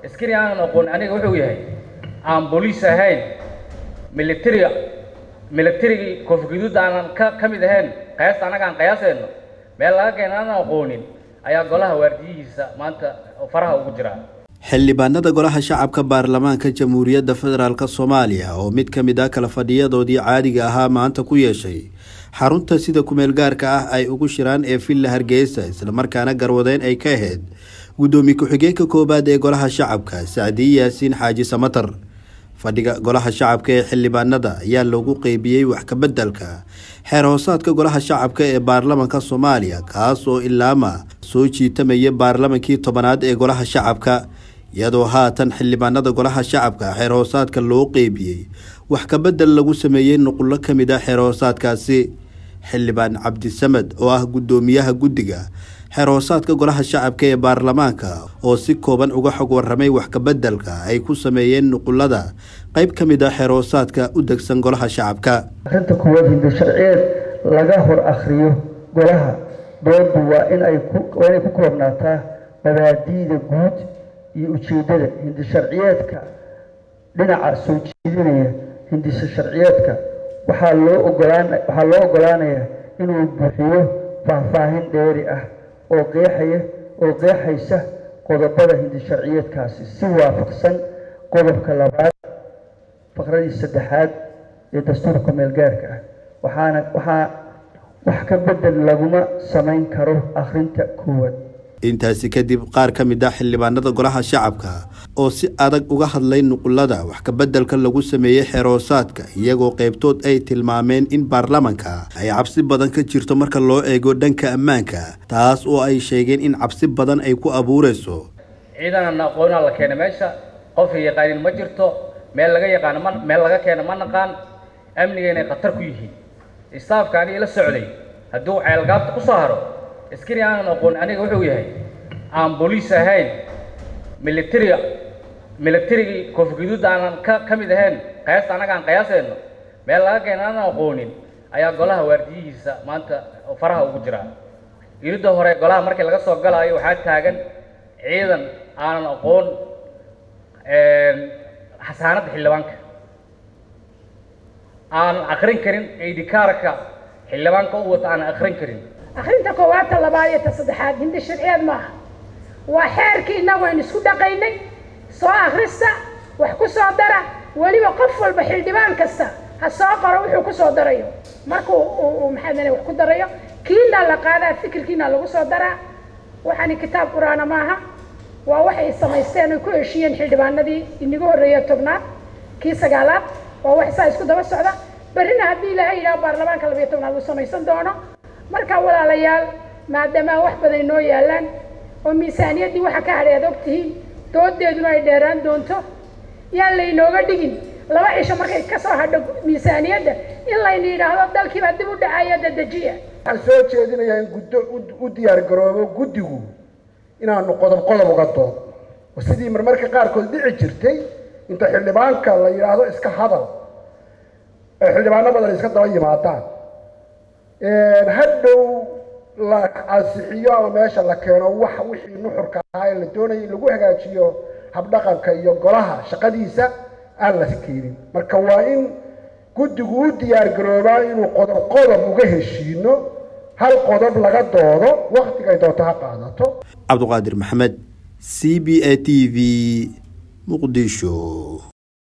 askari aanan aqoon aniga wuxuu yahay aan booliis ahayn militariga militarigii koofguduud aanan ka ka mid ahayn qiyaasta annaga aan qiyaasayno meel laga keena aanan aqoonin ayaa golaha waardiyihiisa maanta faraha ugu jiraa xildhibaanada golaha shacabka baarlamaanka jamhuuriyadda federaalk soomaaliya oo mid ka mid ah kala fadhiyadoodii caadiga ahaa maanta ku yeeshay xarunta sida kumeel gaarka ah ay ugu shiraan ee villa hargeysa islamarkaana garwadeen ay ka ahayd guddoomiye ku-xigeenka koowaad ee golaha shacabka sacdiye yaasiin xaaji samatar fadhiga golaha shacabka ee xildhibaanada ayaa loogu qeybiyey wax kabeddelka xeer hoosaadka golaha shacabka ee baarlamanka soomaaliya kaas oo ilaama soo jiitamaya baarlamankii tobanaad ee golaha shacabka iyadoo haatan xildhibaanada golaha shacabka xeer hoosaadka loo qeybiyey wax kabedel lagu sameeyey nuqullo ka mid ah xeer hoosaadkaasi xildhibaan cabdisamed oo ah guddoomiyaha guddiga xeer hoosaadka golaha shacabka ee baarlamaanka oo si kooban uga xog waramay wax kabeddelka ay ku sameeyeen nuqulada qeyb ka mid ah xeer hoosaadka u degsan golaha shacabka arinta kuwaad hinda sharciyeed laga hor akhriyo golaha doodu waa in ay waa inay ku koobnaataa mabaadiida guud iyo ujeeddada hindi sharciyeedka dhinaca soo jeedinaya hindisa sharciyeedka waxaa loo ogolaan waxaa loo ogolaanayaa inuu buuxiyo faahfaahin dheeri ah oo qeexaya oo qeexaysa qodobada hindi sharciyeedkaasi si waafaqsan qodobka labaad faqradii saddexaad ee dastuurka meelgaarka ah waxaana waxaa wax ka bedel laguma samayn karo akhrinta koowaad intaasi kadib qaar ka mid ah xildhibaanada golaha shacabka oo si adag uga hadlay nuqulada wax kabeddelka lagu sameeyey xeeroosaadka iyagoo qeybtood ay tilmaameen in baarlamanka ay cabsi badan ka jirto marka loo eego dhanka ammaanka taas oo ay sheegeen in cabsi badan ay ku abuureyso ciidanan aqoonaa la keena meesha qof yaqaanin ma jirto meel laga yaqaano ma meel laga keeno ma naqaan amniga inay khatar ku yihiin istaafka aniga la socday hadduu ceelgaabta ku soo haro askari aanan aqoon aniga wuxuu yahay aan booliis ahayn militariga militarigii koofguduud aanan ka ka mid ahayn qiyaasta annaga aan qiyaasayno meel laga keena aanan aqoonin ayaa golaha waardiyihiisa maanta faraha ugu jiraa iridda hore golaha markii laga soo galaayo waxaa taagan ciidan aanan aqoon xasaanadda xildhibaanka aanan akrin karin idikaarka xildhibaanka u wata aanan akrin karin akhrinta koowaad ta labaad iyo ta saddexaad hindi sharciyeed maaha waa xeerkii innagu aynu isku dhaqaynay soo akhrista wax ku soo dara weliba qof walba xildhibaan kasta ha soo qoro wuxuu ku soo darayo markuu uu maxaa wax ku darayo kiina la qaadaa fikirkiina lagu soo daraa waxaani kitaab qur-aana maaha waa waxay samaysteen oy ku heshiiyeen xildhibaanadii inagu horreeya tobnaad kii sagaalaad waa wax saa isku daba socda berrina haddii ilaahay yidhaho baarlamaanka labayo tobnaad uu samaysan doono marka walaalayaal maadaama wax badan inoo yaalaan oo miisaaniyaddii waxa ka hadhay aad og tihiin doodeeduna ay dheeraan doonto yaan laynooga dhigin laba cisho markay ka soo hadho miisaaniyadda in layna yidhaahdo dalkiibaa dib u dhacaya dadejiya waxaan soo jeedinayaa in guddo u diyaar garoobo guddigu inaanu qodob qodob uga doodo oo sidii marmarka qaarkood dhici jirtay inta xildhibaanka la yidhaahdo iska hadal ee xildhibaano badan iska daba yimaadaan hadhow la ansixiyo ama meesha la keeno wax wixii nuxurka ahaa ee la doonaya in lagu hagaajiyo habdhaqanka iyo golaha shaqadiisa aan la keenin marka waa in guddigu u diyaar garoobaa inuu qodob qodob uga heshiino hal qodob laga doodo waktigay doonto ha qaadato cabduqaadir maxamed c b a t v muqdisho